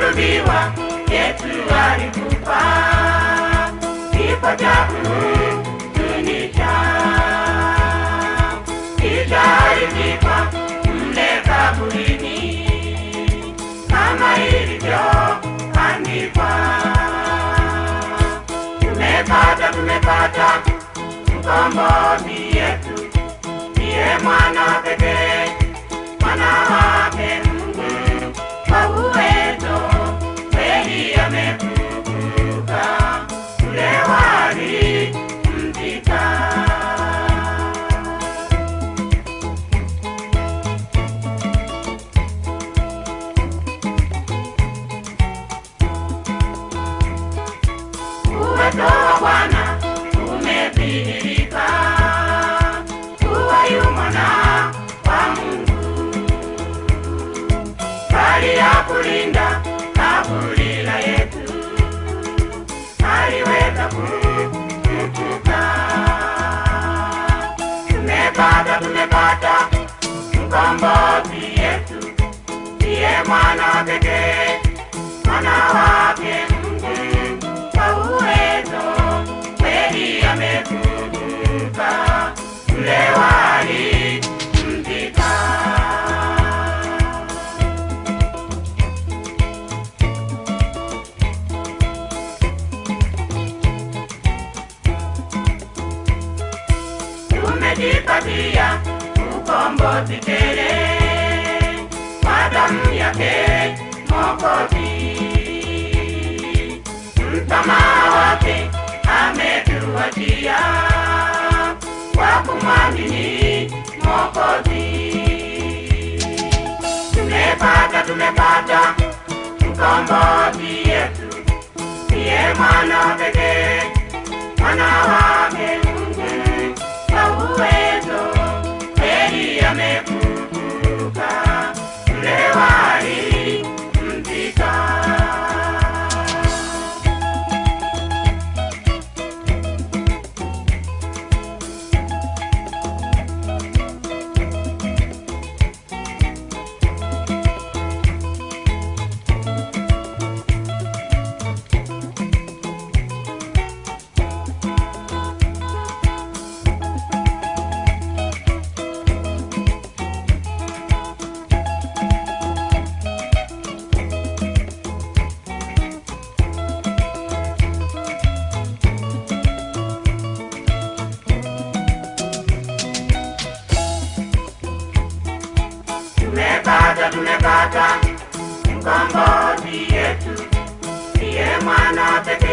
alisulubiwa, Yesu alikufa, kifo cha kuhuzunisha. Kisha alizikwa mle kaburini, kama ilivyoandikwa. Tumepata, tumepata mkombozi Yesu, ndiye mwana pekee, mwana wake Mungu kwa uwezo kweli amefufuka, ule walimzika. Uwezo wa Bwana umedhihirika, kuwa yu mwana wa Mungu, bali ya kulinda kaburi la Yesu, aliweza kufufuka. Tumepata, tumepata mkombozi Yesu, ndiye mwana pekee, mwana wake Mungu kwa uwezo kweli amefufuka, ule walimzika. Tumejipatia ukombozi tele kwa damu yake Mwokozi msamaha wake ametuachia kwa kumwamini Mwokozi. Tumepata, tumepata mkombozi Yesu, ndiye mwana pekee, mwana wake Mungu kwa uwezo kweli amefufuka, ule walimzika. Tumepata, tumepata mkombozi Yesu, ndiye mwana pekee